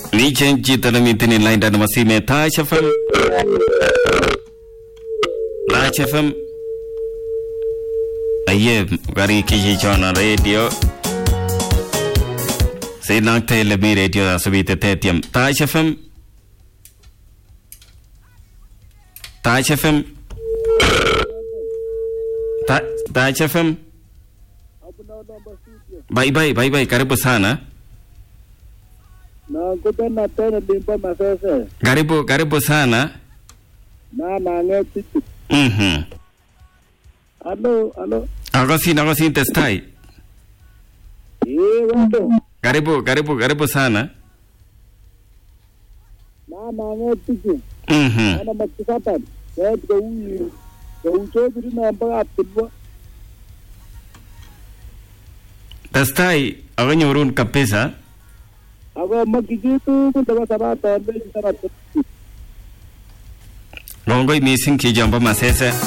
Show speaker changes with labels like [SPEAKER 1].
[SPEAKER 1] Nichen chito nemiten en lainda nebo simet Taach FM Taach FM aye gari kichichona radio sinakte ile mi radio asubite tetiam Taach FM Taach FM Ta- Taach FM bye bye bye bye karibu sana
[SPEAKER 2] nakutana tena limba masese
[SPEAKER 1] karibu karibu sana
[SPEAKER 2] na nanget tichu
[SPEAKER 1] mhm
[SPEAKER 2] alo alo
[SPEAKER 1] akosin akosin testai
[SPEAKER 2] ee wendo
[SPEAKER 1] karibu karibu karibu sana
[SPEAKER 2] na nanget tichu
[SPEAKER 1] mhm
[SPEAKER 2] ana makisapan ket kou kou chobiri namba kaptilwa
[SPEAKER 1] testai akonyorun kabisa
[SPEAKER 2] ako makyi chitugul nebo sabaton lechi sabat
[SPEAKER 1] kongoi mising chichombo masese